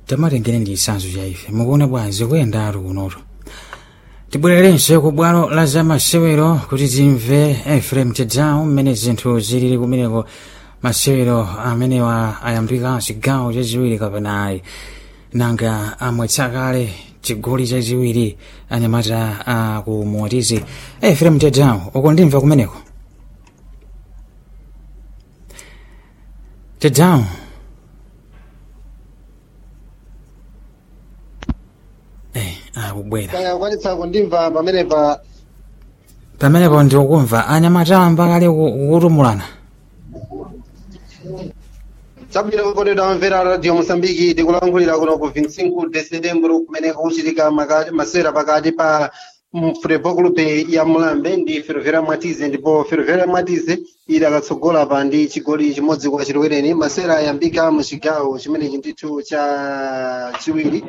tamatengere ndi chitsanzo cha ife mukuona bwanji kuyenda atu kunotu tibwererenso ku bwalo la zamasewero kuti timve efrem tedown mmene zinthu zilili kumeneko masewero amenewa ayambika chigawo chachiwiri kapena ayi nanga amwetsa kale chigoli chachiwiri anyamata a ku motizi efrem tedown uko ndimva kumeneko tedown eh akubwera kaya kwanitsa kundimva pamenepa pamenepo ndikukumva anyamata amba kale ku- kutumulana chabwino kukondedwa amvera radio mosambiki tikulankhulira kuno ku 25 de setembro kumene kuchitika maka- masewera pakati pa futebol clube ya mulambe ndi ferrovera mwatize ndipo ferrovera mwatize ili akatsogola pa ndi chigoli chimodzi kwa chilowereni masewera ayambika mu chigawo chimenechi ndithu cha chiwiri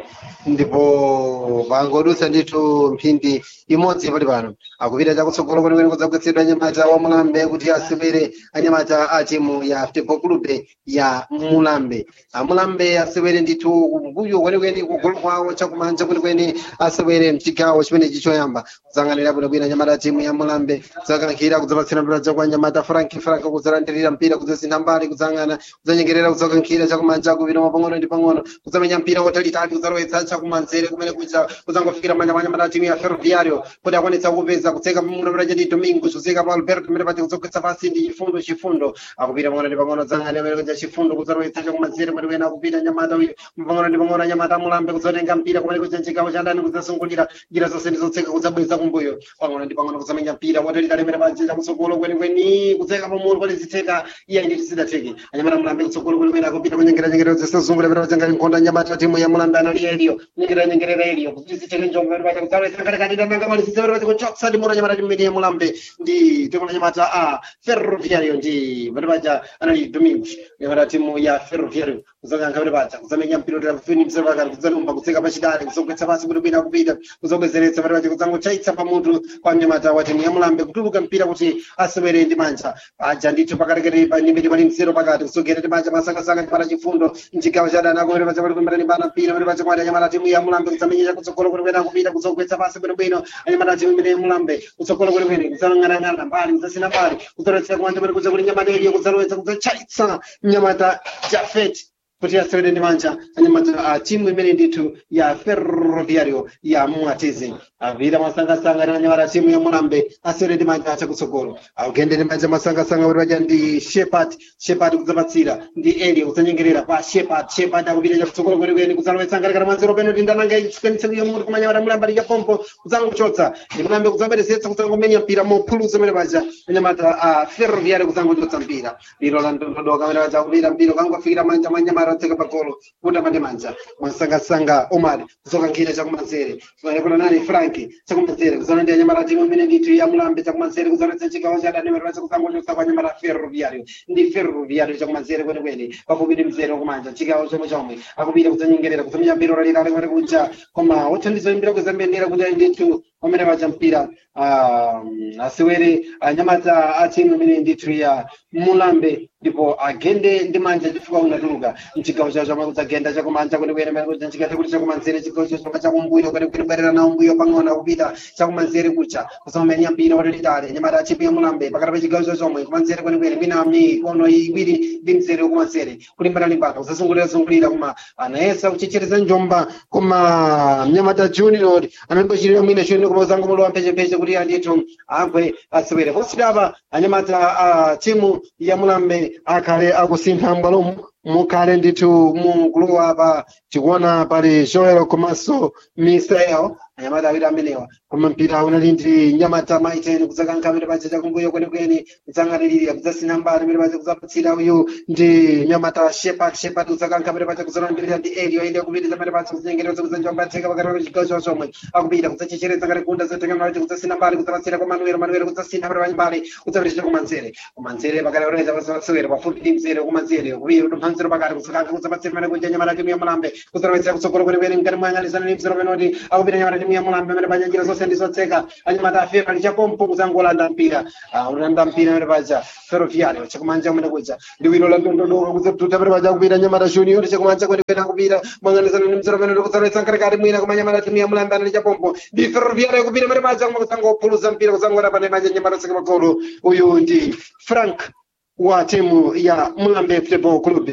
ndipo pangodutsa ndithu mphindi imodzi pali pano akupita chakutsogolo kwenikweni kudzagwetsedwa anyamata wa mulambe kuti asewere anyamata a timu ya futebol clube ya mulambe amulambe asewere ndithu kumbuyo kwenikweni kugolo kwawo chakumanja kwenikweni asewere mchigawo chimenechi choyamba kuzang'anira bwinobwino anyamata a timu ya mulambe kudzakankhira kudzapatsira mpira kwa anyamata frank frank kudzalandirira mpira kudzasintha mbali kudzang'ana kudzanyengerera kudzakankhira chakumanja kupita pang'ono ndi pang'ono kudzamenya mpira watalitali kudzalowetsa chakumanzere kumene kuja kudzangofikira manja anyamata a timu ya ferroviario kuti akwanitsa kupeza kutseka pamuno pita chati domingo chozeka pa alberto mmene pati kudzogwetsa pasi ndi chifundo chifundo akupita pang'ono ndi pang'ono dzang'ana amene kuja chifundo kudzalowetsa chakumanzere kumene kuyena akupita anyamata uyu pang'ono ndi pang'ono anyamata amulambe kudzatenga mpira kumene kuja chigawo cha ndani kudzasungulira njira zonse ndi zotseka kudzabweza kumbuyo pang'ono ndi pang'ono kudzamenya mpira watalitali mmene paja chakutsogolo kwenikweni kudzeka pamuno kuti zitheka iye ndi tizidatheke anyamata amulambe kutsogolo kwenikweni akupita kunyengera nyengerero zisazungulira pita pajanga nkhonda anyamata timu ya mulambe anali eliyo nyengerera nyengerera eliyo kuti zitheke njombo pita paja kudzalowetsa katikati nanga mali zitse pita paja kuchotsa ndi muno anyamata timu ya mulambe ndi timu anyamata a ferroviario ndi pita paja anali domingos anyamata timu ya ferroviario kuzakankha pita paja kuzamenya mpira kuti afuni mzero pakati kudzalumba kutseka pachidale kuzogwetsa pasi kuti bwina kupita kuzobwezeretsa pita paja kudzangochaitsa pamutu kwa mnyamata wa timu ya mulambe kutuluka mpira kuti asewere ndi manja paja ndithu pakatikati pa ndimiti pali mzero pakati kusogera ndi manja masangasanga ndi pana chifundo mchigawo cha dana kumene paja pali kumbana ndi pana mpira pali paja kwati anyamata timu ya mulambe kudzamenyera kutsogolo kuti bwina kupita kuzogwetsa pasi bwinobwino anyamata timu imene ya mulambe kutsogolo kuti bwino kudzalang'anang'ana mbali kudzasina mbali kudzalowetsa kumanja pali kudza kuti nyamata iliyo kudzalowetsa kudzachaitsa mnyamata jafet kuti asewere ndi manja anyamata a timu imene ndithu ya ferroviario ya mwatizi avira masangasanga ndi anyamata timu ya mulambe asewere ndi manja achakutsogolo akugende ndi manja masangasanga kuti paja ndi shepat shepat kudzapatsira ndi elio kudzanyengerera pa shepat shepat akupita chakutsogolo kwenikweni kudzalowetsa ngalikana mwanzero peno kuti ndananga ichikanitsekiyo mutu kumanyamata mulambe ali chapompo kudzangochotsa ndi mulambe kudzabwerezetsa kudzangomenya mpira mophulusa mene paja anyamata a ferroviario kudzangochotsa mpira liro la ndondodoka mene paja kupita mpira ukangofikira manja mwanyamata atseka pagolo kuti amane manja mwasangasanga omar kuzokankhira chakumanzere kuna nani frank chakumanzere kuzana ndi anyamata timu imene ndithu ya mulambe chakumanzere kuzoletsa chigawo cha dani mene paja kudzangochotsa kwa anyamata ferroviario ndi ferroviario chakumanzere kwenikweni pafupi ndi mzere kumanja chigawo chomwe chomwe akupita kudzanyengerera kuzamenya mpira ulalilale kumene kuja koma wothandiza imbira kuzambendera kuti ali ndithu pamene paja mpira um, asewere anyamata a timu imene ndithu ya mulambe ndipo agende ndi manja chifukwa unatuluka mchigawo chawo chomwe kudzagenda chakumanja kwenikweni mene kuja chikathe kuti chakumanzere chigawo chachoma chakumbuyo kwenikweni bwerera nawo mbuyo pang'ono kupita chakumanzere kucha kusamamenya mpira watalitali anyamata a timu ya mulambe pakati pa chigawo chachomwe kumanzere kwenikweni mina mikono iwiri ndi mzere kumanzere kulimbana-limbana kusazungulira-zungulira koma anayesa kuchechereza njomba koma mnyamata junior anangochitira mwina choni koma uzangomolowa mpechepeshe kuti andithu agwe asewere posidapa anyamata a timu ya mulambe akhale akusintha mbwalomu mukhale ndithu mugulu apa tikuona pali joel komanso misael anyamata awiri amenewa koma mpira unali ndi nyamata maiteni kudzakankha amene paja chakumbuyo kwenikweni kudzang'anirira kudzasina mbali amene paja kudzapatsira uyu ndi nyamata shepat shepat kudzakankha amene paja kudzalandirira ndi elio ili akupitiriza amene paja kudzengereza kudzanjombatheka pakati pa chigawo chawo chomwe akupita kudzachechereza ngati kunda zatekanati kudzasina mbali kudzapatsira kwa manuel manuel kudzasina amene paja mbali kudzapitiriza kumanzere kumanzere pakati paoneza pasewera pafupi ndi mzere kumanzere kupita kumanzere pakati kudzakankha kudzapatsira amene kuja nyamata timu ya mulambe kudzalowetsera kutsogolo kwenikweni mkati mwa anyalizana ndi mzere penoti akupita nyamata timu ya mulambe amene paja njira zonse ndizotseka anyamata afero ali chapompo kuzangolanda mpira Ah, ulanda mpira amene paja ferroviario chakumanja kumene kuja liwiro la ndondodoka kuzatuta amene paja kupita anyamata junior chakumanja kwene kwena kupita mang'anizana ndi mzero amene ndikuzaletsa nkatikati mwina koma anyamata timu ya mulambe anali chapompo ndi ferroviario kupita amene paja koma kusangophuluza mpira kuzangona pane manja anyamata tseka magolo uyu ndi frank wa timu ya mulambe football club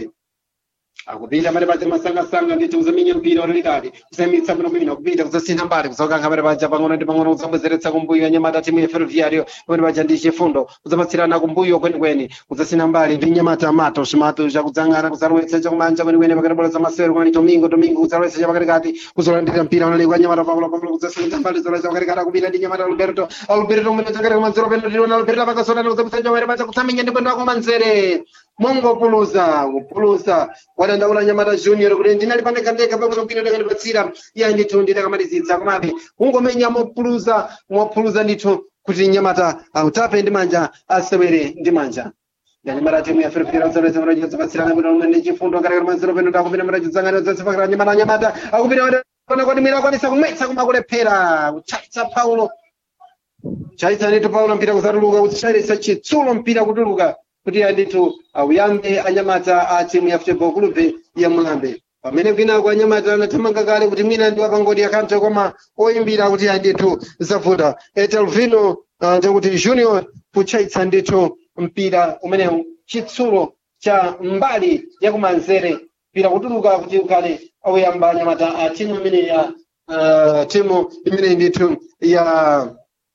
akupita pale paja masangasanga nditi kuzaminya mpira ulilikali kusamitsa bwino bwino kupita kuzasintha mbali kuzokanga pale paja pang'ono ndi pang'ono kuzambwezeretsa kumbuyo anyamata timu ya ferroviario pamene paja ndi chifundo kuzapatsirana kumbuyo kwenikweni kuzasintha mbali ndi nyamata mato shimato chakudzang'ana kuzalowetsa chakumanja kwenikweni pakati bola za masewero kwani domingo domingo kuzalowetsa chapakatikati kuzolandira mpira unalikwa nyamata paulo paulo kuzasintha mbali zolowetsa pakatikati akupita ndi nyamata alberto alberto mwene chakati kumanzero peno ndiona alberto pakasonani kuzapitsa chomere paja kusamenya ndi bwendo wakumanzere mongopuluza kupuluza wadandaula nyamata junior kuti ndinali pandekandeka pakuti mpira ndakandipatsira iya ndithu nditakamalizitsa komabe kungomenya mopuluza mopuluza ndithu kuti nyamata autape ndi manja asewere ndi manja yanyamata timu ya ferefera uzaleza maraji zapatsirana kuti umwe ndi chifundo ngati manzero peno takupita maraji zangani zasifakira nyamata nyamata akupita pana kuti mwina akwanisa kumwetsa koma kulephera kuchaitsa paulo chaitsa ndithu paulo mpira kusatuluka kuchaitsa chitsulo mpira kutuluka kuti andithu auyambe anyamata a timu ya football club ya mulambe pamene kwinako anyamata anathamanga kale kuti mwina ndi wapangodi akanthe koma oyimbira kuti andithu zavuta etelvino uh, chakuti junior kuchaitsa ndithu mpira umenewu chitsulo cha mbali yakumanzere mpira kutuluka kuti ukhale auyamba anyamata a timu imene ya uh, timu imene ndithu ya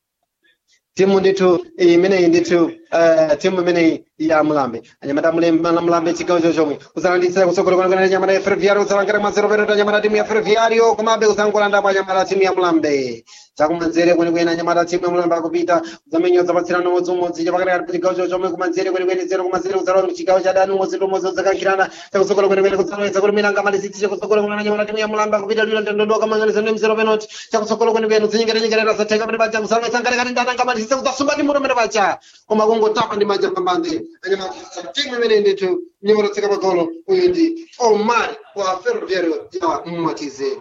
timu ndithu imeneyi ndithu uh, timu imeneyi ya mulambe anyamata mulembe mulambe chigawo chochomwe kuzalanditsira kutsogolo kwenekwene anyamata ya ferroviario kuzalangire mazero peno anyamata timu ya ferroviario komabe kuzangolandapo anyamata timu ya mulambe chakumanzere kwenekwene anyamata timu ya mulambe akupita kuzamenya zapatsirana umodziumodzi chapakatikati chigawo chochomwe kumanzere kwenekwene zero kumanzere kuzalowa chigawo cha dani umodzi ndi umodzi uzakankhirana chakutsogolo kwenekwene kuzalowetsa kuti mina angamalizitse kutsogolo kwene anyamata timu ya mulambe akupita lilo ndondodoka mang'aniza ndi mzero penoti chakutsogolo kwenekwene uzinyengerenyengerera zatheka pene paja kuzalowetsa nkatikati ndani angamalizitse kuzasumba ndi muto pene paja koma kungotapa ndi manja pambande anyamata timu imene ndithu nyimbo tseka pagolo uyu ndi omar wa ferroviario ya mmatize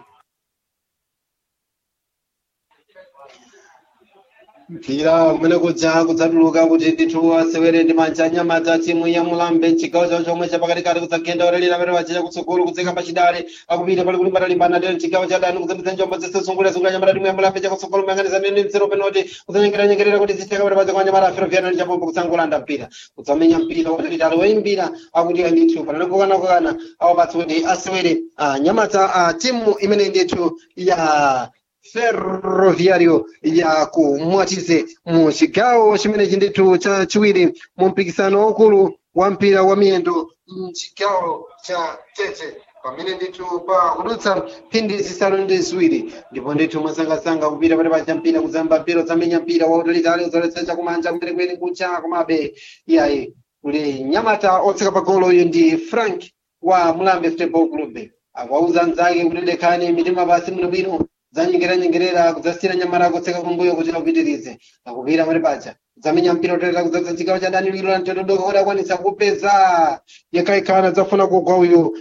mpira kumene kuja kudzatuluka kuti ndithu asewere ndi manja anyamata timu ya mulambe chigawo chawo chomwe chapakatikati kudzagenda orelera pamene pachicha kutsogolo kudzeka pachidale akupita pali kulimbana limbana ndi chigawo cha dani kudzapitsa njombo zese zungulira zungulira anyamata timu ya mulambe chakutsogolo mayang'aniza ndi mzero penoti kudzanyengeranyengerera kuti zitheka pamene paja kwa anyamata aferoviano ndi chapombo kudzangolanda mpira kudzamenya mpira watalitali woyimbira akuti ndithu panali kukanakukana awapatsa kuti asewere anyamata a timu imene ndithu ya ferroviario ya kumwatize mu chigawo chimenechi ndithu chachiwiri mu mpikisano waukulu wa mpira wa miyendo mchigawo cha tete pamene ndithu pa kudutsa mphindi zisanu ndi ziwiri ndipo ndithu mwasangasanga kupita pati pacha mpira kuzamba mpira udzamenya mpira wautalitali udzaletsa chakumanja kumene kwene kucha komabe iyayi uli nyamata otseka pagolo uyu ndi frank wa mulambe football club akuwauza mnzake kuti lekhani mitima pasi bwinobwino zanyengeranyengerera kudzasiyira nyamara kutseka kumbuyo kuti akupitirize akupira pati paja kudzamenya mpira utaleta kudzadza chigawo cha dani lilo la mtotodoka kuti akwanisa kupeza yekhayikhana dzafuna kugwa uyu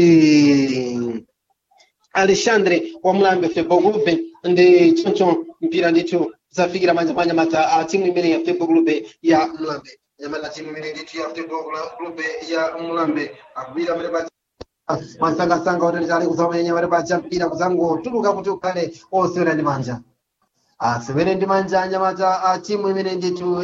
ndi alexandre wa mulambe football club ndi choncho mpira ndithu zafikira manja manja mata a timu imene ya football club ya mulambe nyamata timu imene ndithu ya football club ya mulambe akupita pati paja masangasanga otalitali kuzamenya pati paja mpira kuzangotuluka kuti ukhale osewera ndi manja asewere ndi manja anyamata a timu imene ndithu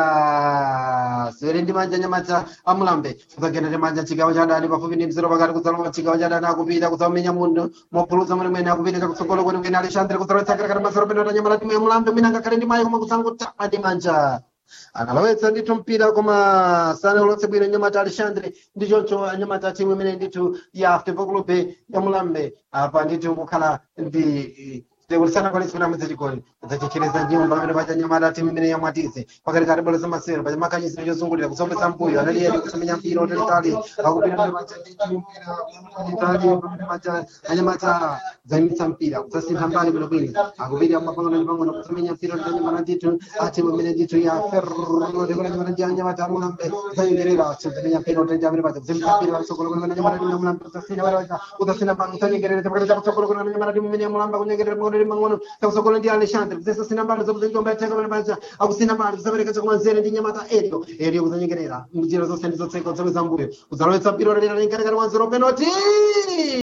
ya asewere ndi manja anyamata amulambe kuzagenda ndi manja chigawo cha dani pafupi ndi mzero pakati kudzalowa chigawo cha dani akupita kuzamenya munthu mopuluza mwene mwene akupita chakutsogolo kwene kwene alexandre kuzalowetsa katikati mazero peno anyamata timu ya mulambe mwina ngakhale ndi mayi koma kuzangotapa ndi manja analowetsa ndithu mpira koma sanalowetse bwino nyamata alexandre ndi choncho anyamata timu imene ndithu ya football club ya mulambe apa ndithu kukhala ndi tekulisana kwalisana mudzachigoli udzachechereza nyumba pamene pacha nyamata timu imene yamwatize pakati kati bola zamasewero pacha makanyisiro chozungulira kusombetsa mpuyo analiyeni kusamenya mpira utalitali akupita pamene pacha ndithu mpira utalitali pamene pacha anyamata zayimitsa mpira kudzasintha mbali bwinobwino akupita mapangano ndi pangano kusamenya mpira utanyamata ndithu atimu imene ndithu ya ferro ndikulanjamata ndi anyamata amulambe zayengerera kusamenya mpira utalitali pamene pacha kusamenya mpira patsogolo kwene anyamata timu yamulambe kudzasintha pamene pacha kudzasintha pano kusanyengerera pakati cha kutsogolo kwene anyamata timu imene yamulambe kunyengerera chakumwere mang'ono takusokola ndi alexandre kuzesa sina mbali zokuzanyikomba yatheka pale paja akusina mbali kusapereka chakumanzere ndi nyamata elio elio kuzanyengerera mjira zonse ndi zotseka zomwe zambuyo kuzalowetsa mpira lera linkatikati mwa zero penalty